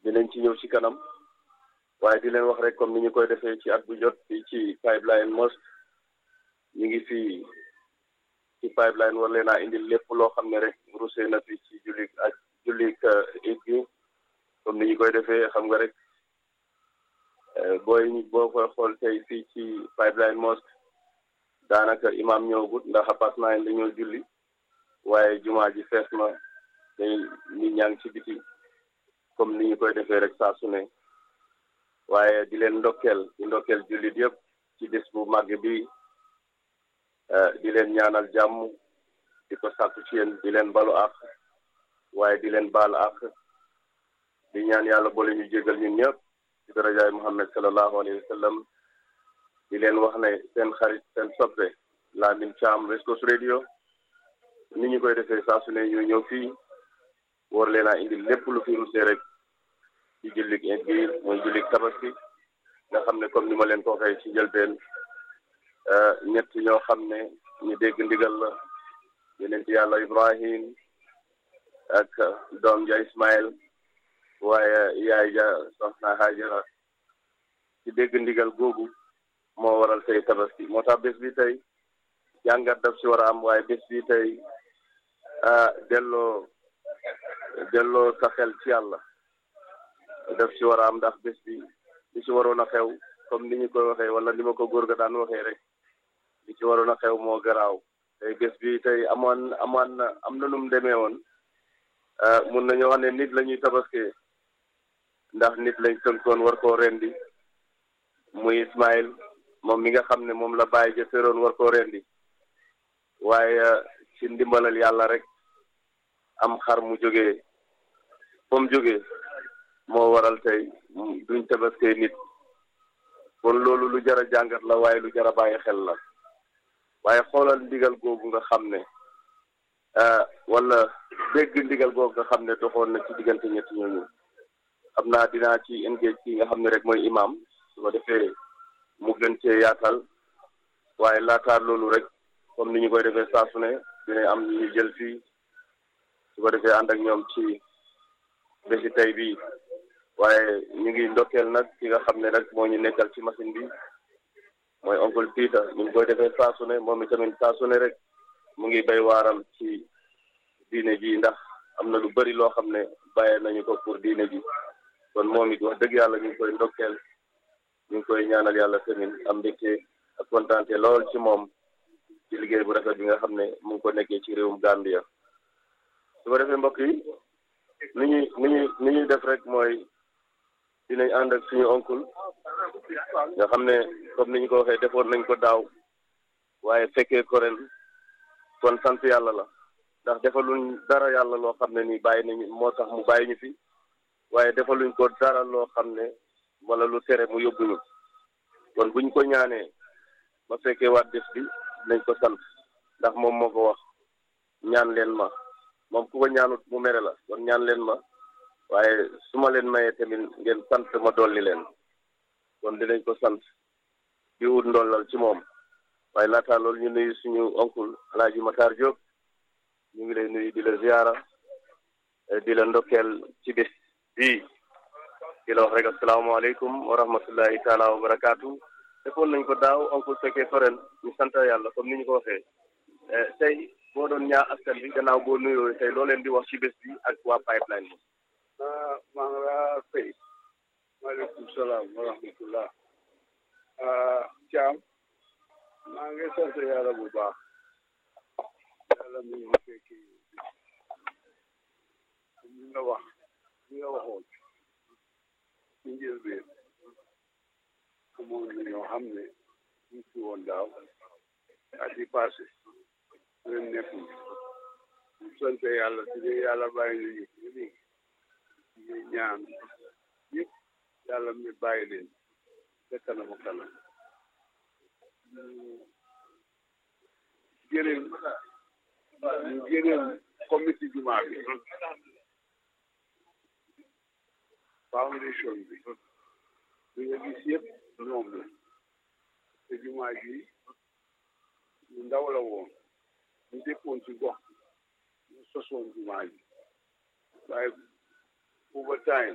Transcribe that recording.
dinañ ci ñëw ci kanam waaye di leen wax rek comme ni ñu koy defee ci at bu jot fii ci pipeline mosque ñu ngi fii ci pipeline war leen a indil lépp loo xam ne rek rusee na fi ci jullit ak jullit it bi comme ni ñu koy defee xam nga rek booy boo koy xool tey fii ci pipeline mosque daanaka imam ñëwagut ndax pas naa dañoo julli waaye jumaa ji fees na day nit ñaa ngi ci biti comme ni ñu koy defee rek saa su ne waaye di leen ndokkeel di ndokkeel jullit yëpp ci bés bu màgg bi di leen ñaanal jàmm di ko sàkku ci yéen di leen balu àq waaye di leen baal àq di ñaan yàlla boole ñu jégal ñun ñëpp ci darajaay Muhammad sallallahu alayhi wa sallam di leen wax ne seen xarit seen soppe Lamin Caam West Coast Radio ni ñu koy defee saa su ne ñu ñëw fii war leen a indi lépp lu fi rusee rek ci jullit bi mooy jullit tabaski nga xam ne comme ni ma leen ko waxee ci njëlbeen ñett ñoo xam ne ñu dégg ndigal la yonent yàlla Ibrahim ak doom ja Ismaël waaye yaay ja soxna Hajara ci dégg ndigal googu moo waral tey tabaski moo tax bés bi tey jàngat daf si war a am waaye bés bi tey delloo delloo sa xel ci yàlla daf si war a am ndax bés bi li si waroon a xew comme ni ñu koy waxee wala ni ma ko góor ga daan waxee rek li ci waroon a xew moo garaaw tey bés bi tey amoon amoon na am na nu mu demee woon mun nañu wax ne nit la ñuy tabaskee ndax nit lañ tënkoon war koo rendi muy Ismaël moom mi nga xam ne moom la bàyyi ja féroon war koo rendi waaye ci ndimbalal yàlla rek am xar mu jógee fa mu jógee moo waral tey duñ tabaskee nit kon loolu lu jar a jàngat la waaye lu jar a bàyyi xel la waaye xoolal ndigal googu nga xam ne wala dégg ndigal googu nga xam ne doxoon na ci diggante ñetti ñooñu xam naa dinaa ci engage ki nga xam ne rek mooy imam su ko defee mu gën cee yaatal waaye laataa loolu rek comme ni ñu koy defee saa su ne dina am ñu jël fii su ko defee ànd ak ñoom ci bési tey bii waaye ñu ngi ndokkeel nag ki nga xam ne rek moo ñu nekkal ci machine bi mooy oncle Peter ñu ngi koy defee saa su ne moom itamit saa su ne rek mu ngi bay waaram ci diine ji ndax am na lu bari loo xam ne bàyyee nañu ko pour diine ji kon moom it wax dëgg yàlla ñu ngi koy ndokkeel ñu ngi koy ñaanal yàlla tamit am mbégte ak kontaante lool ci moom ci liggéey bu rafet bi nga xam ne mu ngi ko nekkee ci réewum Gambia su ko defee mbokk yi ni ñuy ni ñuy ni ñuy def rek mooy dinañ ànd ak suñu oncle nga xam ne comme ni ñu ko waxee defoon nañ ko daaw waaye fekkee ko ren kon sant yàlla la ndax defaluñ dara yàlla loo xam ne nii bàyyi nañu moo tax mu bàyyi ñu fi waaye defaluñ ko dara loo xam ne wala lu tere mu yóbbuñu kon buñ ko ñaanee ba fekkee waat bés bi nañ ko sant ndax moom moo ko wax ñaan leen ma moom ku ko ñaanut mu mere la kon ñaan leen ma waaye su ma leen mayee tamit ngeen sant ma dolli leen kon dinañ ko sant di wut ndollal ci moom waaye laataa loolu ñu nuyu suñu oncle Alaaji Matar Diop ñu ngi lay nuyu di la ziara di la ndokkeel ci bés bii di la wax rek asalaamaaleykum wa rahmatullahi taala wa barakaatu defoon nañ ko daaw oncle fekkee ko ren ñu sant yàlla comme ni ñu ko waxee tey boo doon ñaa askan bi gannaaw boo nuyoo tey loo leen di wax ci bés bi ak waa pipeline bi. maa ngi laa fay maaleykum salaam wa rahmatullah Thiam maa ngi sant yàlla bu baax yàlla mi ngi fekki li nga wax li nga waxoon ci njëlbeen amoon na ñoo xam ne ñu ci woon daaw at yi passé ren nekkul ñu sant yàlla su dee yàlla bàyyi nañu fi léegi ñu ñaan yëpp yàlla mi bàyyi leen ca kanam a kanam gërëm ñu gërëm comité jumaa bi foundation bi li nga gis yëpp ñoom la te jumaa ji ñu ndaw la woon ñu dëkkoon ci gox ñu sosoon jumaa ji waaye over time